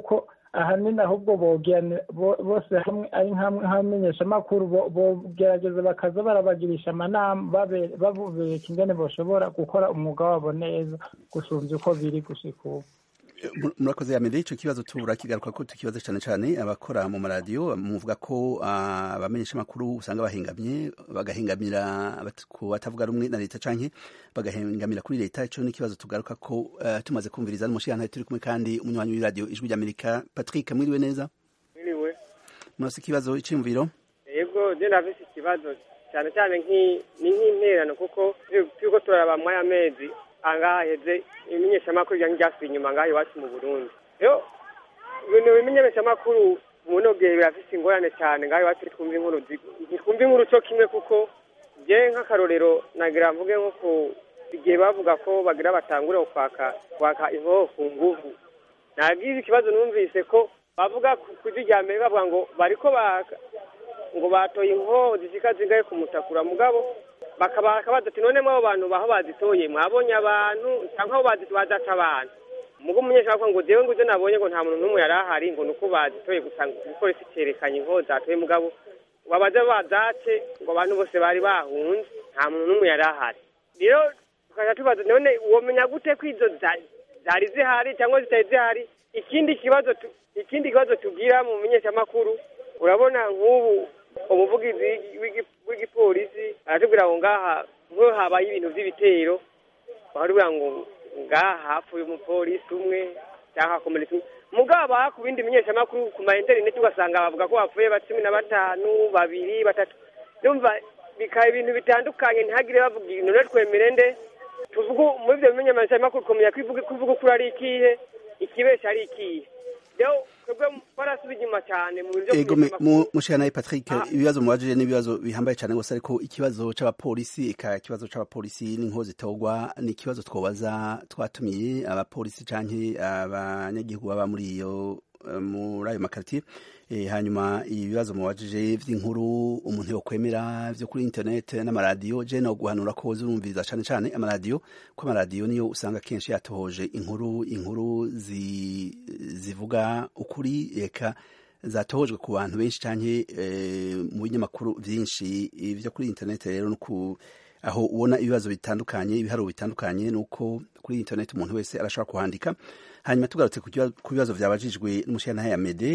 ahanini ahubwo bogerane bose hamwe ari nk'abamenyeshamakuru bogerageza bakaza barabagirisha amanama babereka ingene bashobora gukora umwuga wabo neza gusumvya uko biri gushika ubu murakoze yamere ico kibazo turakigaruka ko tukibazo cane cane abakora mu maradiyo muvuga ko abamenyesha amakuru usanga bahengamye bagahengamira ku batavuga rumwe na leta canke bagahengamira kuri leta ico ni ikibazo tugaruka ko uh, tumaze kumviriza n'umushirantahe turi kumwe kandi umunywanyi w'iradiyo ijwi ry'amerika patrick mwiriwe neza mwiriwe murafise ikibazo iciyumviro yego je ndafise ikibazo cyane cyane ni nk'interano kuko turiko turaraba mwaya mezi angaha heze imenyeshamakuru ryange ryasubiye inyuma ngaha iwacu mu burundi rero ibintu bimenyeshamakuru muno gihe birafise ingorane cyane ngaha iwacu ntitwumva inkuru ntitwumva inkuru co kimwe kuko je nk'akarorero nagira mvuge nko ku igihe bavuga ko bagira batangure kwaka kwaka inkoho ku nguvu nagize ikibazo numvise ko bavuga ku ijwi rya mbere bavuga ngo bariko baka ngo batoye inkoho zishika zingahe kumutakura mugabo bakabaza ati none mwabo bantu baho bazitoye mwabonye abantu cyangwa aho bazaca abantu mugo umunyeshuri ngo jewe ngo ivyo nabonye ngo nta muntu n'umwe yari ahari ngo nuko bazitoye gusa igipolisi cerekanye inkoho zatoye mugabo babaze bazace ngo abantu bose bari bahunze nta muntu n'umwe yari ahari rero tukaja tubaza none womenya gute ko izo zari zihari cyangwa zitari zihari ikindi kibazo ikindi kibazo tugira mu menyeshamakuru urabona nk'ubu umuvugizi w'igipolisi aratubwira ngo ngaha nk'iyo habaye ibintu by'ibitero baratubwira ngo ngaha hapfuye umupolisi umwe cyangwa hakomeretse umwe mugabo ku bindi menyeshamakuru ku ma interineti ugasanga bavuga ko hapfuye ba cumi na batanu babiri batatu numva bikaba ibintu bitandukanye ntihagire bavuga ibintu rero twemere nde tuvuge muri ibyo bimenyeshamakuru kumenya kuvuga ukuri ari ikihe ikibesha ari ikihe rero twebwe barasubiye inyuma cyane mu buryo ego mushanaye patrick ibibazo mubajije n'ibibazo bihambaye cyane gusa ariko ikibazo c'abapolisi eka ikibazo c'abapolisi n'inkoho zitogwa ni ikibazo twobaza twatumiye abapolisi canke abanyagihugu baba muri iyo muri ayo makaritiye hanyuma ibibazo mubajije vy'inkuru umuntu yokwemera vyo kuri internet n'amaradiyo je no guhanura ko zurumviriza cane cane amaradiyo ko amaradiyo niyo usanga kenshi yatohoje inkuru inkuru zi, zivuga ukuri eka zatohojwe ku bantu benshi canke e, mu binyamakuru vyinshi vyo kuri internet rero nuku aho ubona ibibazo bitandukanye ibiharuro bitandukanye nuko kuri internet umuntu wese arashobora kuhandika hanyuma tugarutse ku bibazo vyabajijwe n'umushirantahe ya mede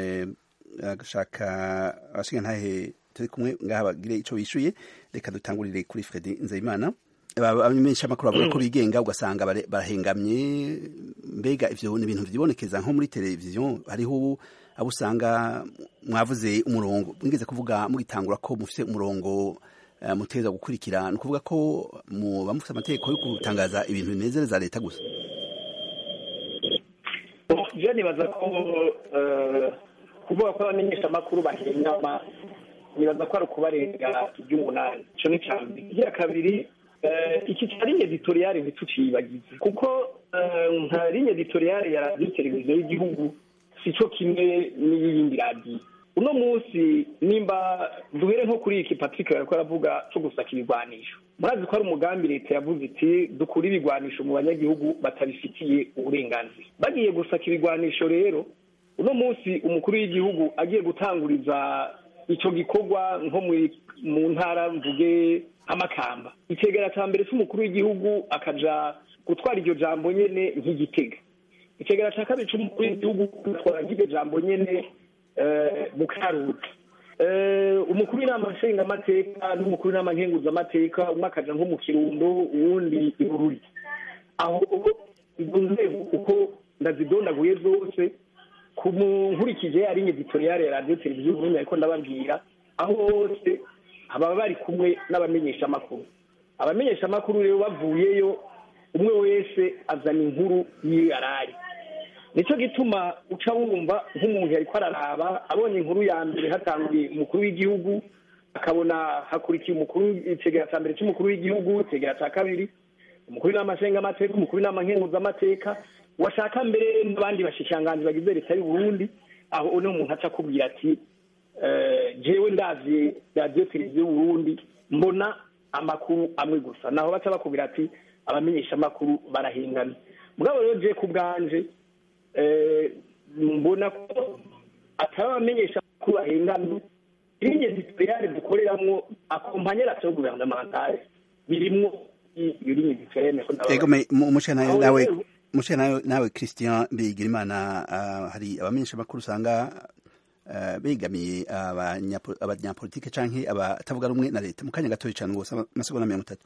agashaka abashirantahe turi kumwe ngaha bagire ico bishuye reka dutangurire kuri fredi nzeyimana abamenyesha amakuru bavuga ko bigenga ugasanga barahengamye mbega ivyo ni ibintu vyibonekeza nko muri televiziyo hariho abo usanga mwavuze umurongo mwigeze kuvuga mugitangura ko mufise umurongo muteza gukurikira ni ukuvuga ko muba mufite amategeko yo gutangaza ibintu binezereza leta gusa je nibaza ko kuvuga ko abamenyesha amakuru bahengama nibaza ko ari ukubarenga iry'umunani ico ni ca mbere igira kabiri iki ca linye editoriale ntituciyibagize kuko nka linye editoriale ya radiyo televiziyo y'igihugu sico kimwe n'iyindi radiyo uno munsi nimba duhere nko kuri iki patrick yariko aravuga co gusaka ibigwanisho murazi ko ari umugambi leta yavuze iti dukure ibigwanisho mu banyagihugu batabifitiye uburenganzira bagiye gusaka ibigwanisho rero uno munsi umukuru w'igihugu agiye gutanguriza ico gikorwa nko mu ntara mvuge nk'amakamba icegera ca mbere c'umukuru w'igihugu akaja gutwara iryo jambo nyene nk'igitega icegera ca kabiri c'umukuru w'igihugu agatwara nk'iryo jambo nyene mu karuta umukuru w'inama nshingamateka n'umukuru w'inama nkenguzamateka umwe akaja nko mu kirundo uwundi i bururi aho izo nzego uko ndazidondaguye zose ku nkurikije ari editoriale ya radiyo televiziyo ubundi ariko ndababwira aho hose baba bari kumwe n'abamenyeshamakuru abamenyeshamakuru rero bavuyeyo umwe wese azana inkuru yiyo yarari nicyo gituma uca wumva nk'umuntu yariko araraba abonye inkuru ya mbere hatanguye umukuru w'igihugu akabona hakurikiye umukuru icegera cya mbere cy'umukuru w'igihugu icegera cya kabiri umukuru w'inama nshingamateka umukuru w'inama nkenguzamateka washaka mbere n'abandi bashikiranganji bagize leta y'u Burundi aho uno muntu aca akubwira ati jewe ndavye radiyo televiziyo y'u Burundi mbona amakuru amwe gusa naho baca bakubwira ati abamenyesha amakuru barahingamye mugabo rero je ku bwanje mbona ko atari abamenyesha ko bahengamye ligne editoriale dukoreramwo akompanyera so gouvernementale birimwo iyo ligne editoriale ego umushana nawe mushana nawe Christian Bigirimana uh, hari abamenyesha makuru usanga uh, begamiye abanyapolitike canke abatavuga rumwe na leta mu kanya gatoya cyane gose amasegonda mirongo itatu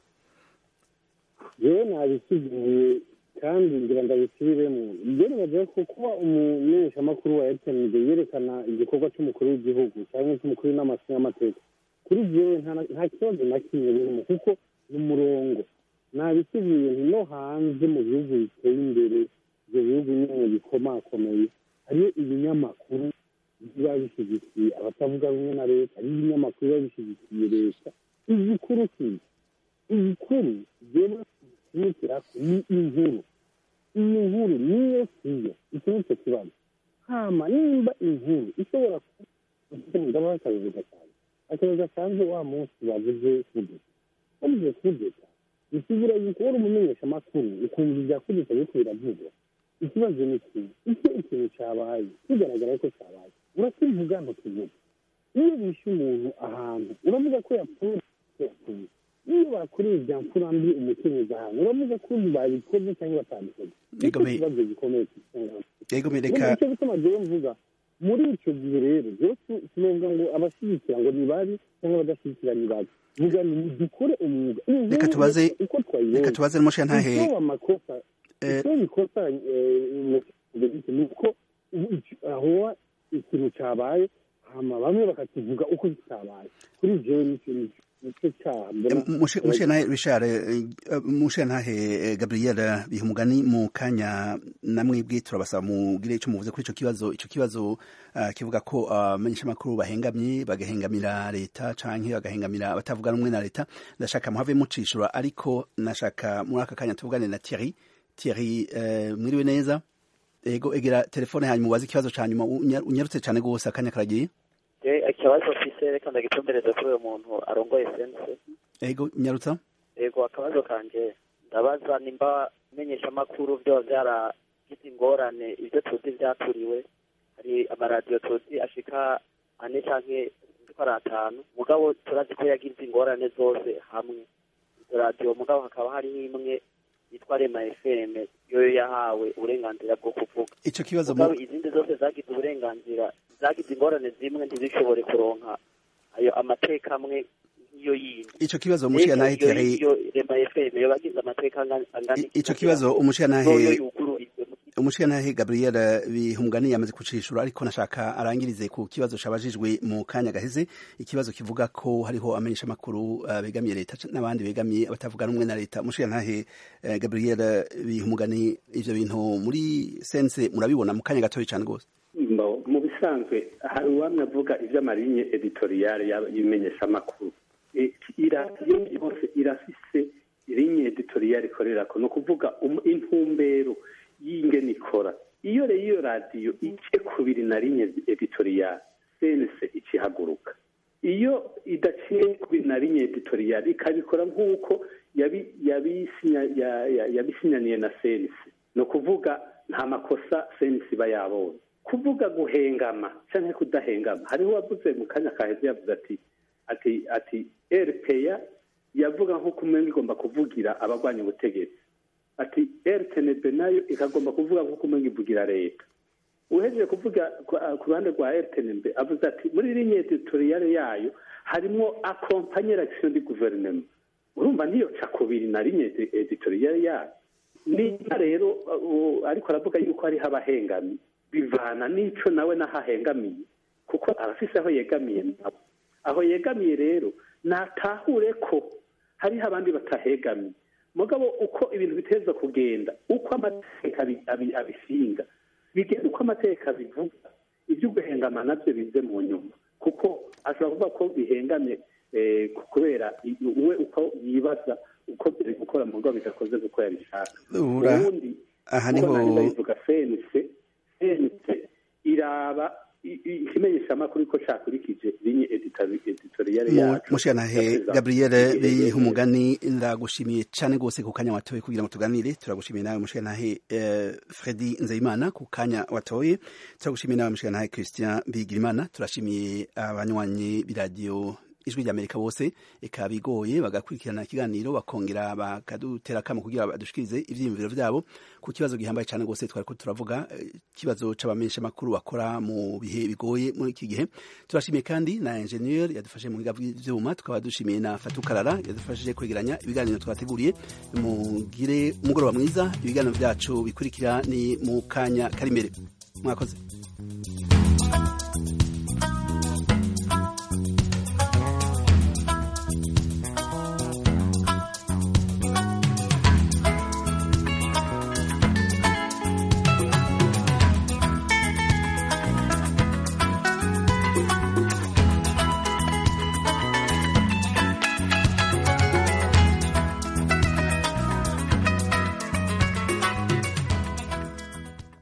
yewe nabisubiye kandi ngira ndabisubiremo ibyo nibaza ko kuba umumenyeshamakuru wa etemide yerekana igikorwa cy'umukuru w'igihugu cyangwa cy'umukuru w'inama y'amateka kuri jewe nta kibazo na kimwe birimo kuko ni umurongo nabisubiye nti no hanze mu bihugu biteye imbere ibyo bihugu nyine bikomakomeye hariyo ibinyamakuru biba bishyigikiye abatavuga rumwe na leta hariyo ibinyamakuru biba bishyigikiye leta igikuru kiza igikuru jewe kimukira ni inkuru iyi nkuru niyo siyo iki ni cyo kibazo hama nimba inkuru ishobora ndabaha akazi gasanzwe akazi gasanzwe wa munsi bavuze kudeta bavuze kudeta bisubira yuko wari umumenyesha amakuru ukumva ibya kudeta biriko biravugwa ikibazo ni kimwe icyo ikintu cyabaye kigaragara ko cyabaye urakivuga ntukivuga iyo bishe umuntu ahantu uravuga ko yapfuye yapfuye iyo bakoreye ibya mfura mbi umukenyezi ahantu uravuga ko babikoze cyangwa batabikoze nicyo kibazo gikomeye reka icyo gituma jewe mvuga muri icyo gihe rero jewe sinovuga ngo abashyigikira ngo ni babi cyangwa abadashyigikira ni babi vuga ni dukore umwuga reka tubaze uko twayibonye reka tubaze n'umushe ntahe icyo amakosa icyo bikosa ni uko aho ikintu cyabaye hama bamwe bakakivuga uko kitabaye kuri jewe nicyo nicyo cyaha mushe nahe Richard mushe nahe Gabriel bihumugani mu kanya namwebwe turabasaba mugire icyo muvuze kuri ico kibazo ico kibazo kivuga ko abamenyesha makuru bahengamye bagahengamira leta canke bagahengamira abatavuga rumwe na leta ndashaka muhave mucishura ariko nashaka muri aka kanya tuvugane na Thierry Thierry mwiriwe neza ego egera telefone hanyuma ubaze ikibazo ca nyuma unyarutse cane gose akanya karagiye ikibazo mfise reka ndagitumbereze kuri uyu muntu arongoye sense ego nyarutsa ego akabazo kanje ndabaza nimba menyesha amakuru vyoba vyaragize ingorane ivyo tuzi vyaturiwe hari amaradiyo tuzi ashika ane canke ko ari atanu mugabo turazi ko yagize ingorane zose hamwe izo radiyo mugabo hakaba hariho imwe yitwa rema fm yoyo yahawe uburenganzira bwo kuvuga ico kibazo mugabo izindi zose zagize uburenganzira zagize ingorane zimwe ntizishobore kuronka ayo amateka amwe nk'iyo yindi ico kibazo umushiya nahe Thierry iyo rema fm yo bagize amateka angana ico kibazo umushiya nahe umushiya nahe Gabriel bihumgani yamaze kucishura ariko nashaka arangirize ku kibazo cabajijwe mu kanya gaheze ikibazo kivuga ko hariho amenyesha makuru uh, begamiye leta n'abandi begamiye abatavuga rumwe na leta umushiya nahe uh, Gabriel bihumgani ivyo bintu muri sense murabibona mu kanya gatoya cyane gose mu bisanzwe hari uwamwe avuga iby'amarinye editoriyale y'imenyeshamakuru iradiyo yose irafise rinye editoriyale ikorerako ni ukuvuga intumbero y'ingene ikora iyo rero iyo radiyo ice kubiri na rinye editoriyale sense ikihaguruka iyo idaciye kubiri na rinye editoriyale ikabikora nk'uko yabisinyaniye na sense ni ukuvuga nta makosa sense iba yabonye kuvuga guhengama cyangwa kudahengama hariho uwavuze mu kanya kaheze yavuze ati ati ati rpa yavuga nk'uko umwenda igomba kuvugira abagwanya ubutegetsi ati rtnb nayo ikagomba kuvuga nk'uko umwenda ivugira leta uhejeje kuvuga ku ruhande rwa rtnb avuze ati muri linye editoriyale yayo harimo akompanye l'action du gouvernement urumva niyo cakubiri na linye editoriyale yayo niba rero ariko aravuga yuko hariho abahengamye bivana n'ico nawe n'ahahengamiye kuko arafise aho yegamiye nabo aho yegamiye rero natahure ko hariho abandi batahegamiye mugabo uko ibintu biteza kugenda uko amategeko abisinga bigenda uko amategeko abivuga ibyo guhengama nabyo bize mu nyuma kuko ashobora kuvuga ko bihengamye kubera we uko yibaza uko biri gukora mu rwego bidakoze kuko yabishaka ubundi aha niho bivuga fenise sense iraba i- i- ikimenyeshamakuru ko cakurikije linye editoriale Mu- yacu mushikanahe gabriel bihumugani ndagushimiye cane gose ku kanya watoye kugira ngo tuganire turagushimiye nawe mushikanahe eh, fredi nzeyimana ku kanya watoye turagushimiye nawe mushikanahe christian bigirimana turashimiye abanywanyi b'iradiyo ijwi ry'amerika bose eka bigoye bagakurikirana ikiganiro bakongera bakadutera akamo kugira badushikirize ivyiyumviro vyabo ku kibazo gihambaye cane gose twariko turavuga eh, ikibazo c'abamenyesha makuru bakora mu bihe bigoye muri iki gihe turashimiye kandi na ingenieur yadufashe mu biga vy'ivyuma tukaba dushimiye na fatukarara yadufashije kwegeranya ibiganiro twateguriye mugire umugoroba mwiza ibiganiro vyacu bikurikira ni mu kanya kari imbere mwakoze